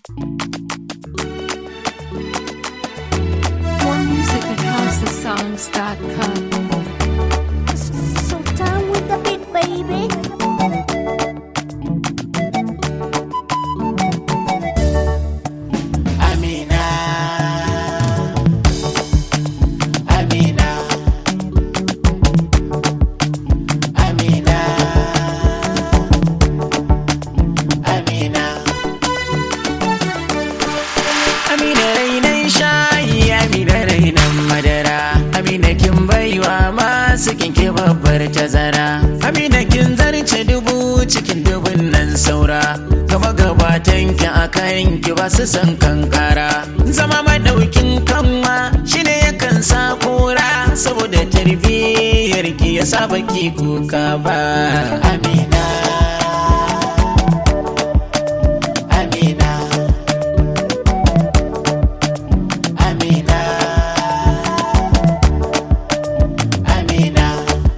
More music at housesongs.com. So down with the beat, baby. Amina Amina Amina Amina Amina rainan shayi Amina rainan madara Amina kin baiwa masu kinke babbar tazara Amina kin zarce dubu cikin dubun nan saura gaba gabatan ki a kayan ki ba su san kankara zama madaukin kanwa shine yakan sa kura saboda tarbiyyar ki ya saba ki kuka ba Amina Amina Amina Amina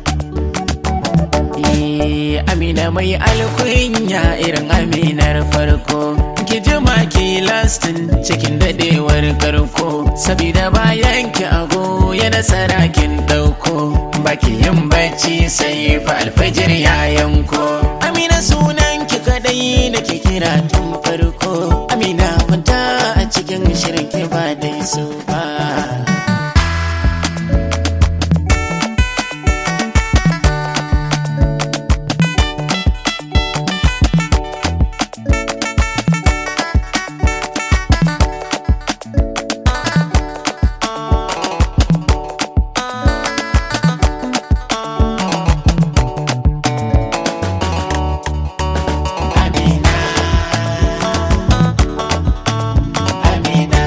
Eh, Amina mai alkunya irin aminar farko ki jima ki lastin cikin dadewar karko sabida bayan ki ago ya nasara kin dauko baki yin bacci sai fa alfajir ya yanko Amina sunan ki kadai da ke kira tun farko Amina kwanta a cikin shirin ki ba dai su ba Amina Amina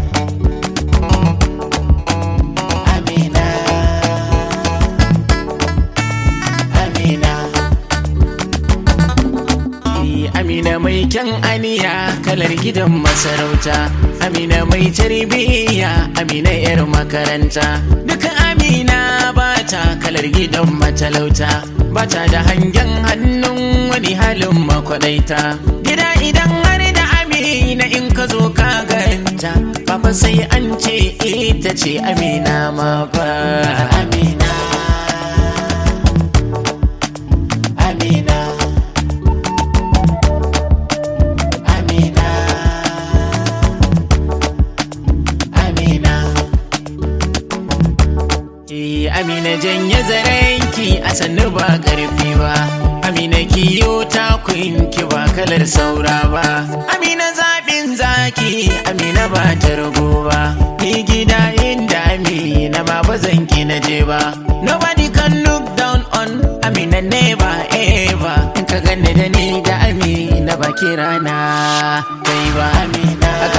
Amina Amina Eh, Amina mai kyan aniya kalar gidan masarauta Amina mai tarbiyya Amina yar makaranta Duka Amina bata kalar gidan matalauta Bata da hangen hannun wani halin makwadaita Gida idan har da Amina in ka zo ka ganta Papa sai an ce ita ce Amina ma ba Amina Amina Amina Amina Eh, Amina janye zarenki a sannu ba ƙarfi ba Amina kiyo takun ki ba kalar saura ba Amina zaɓin zaki Amina ba ta rago ba Ni gida inda Amina ma ba zan ki na je ba Nobody can look down on Amina never ever In ka gane da ni da Amina ba kirana kai ba Amina A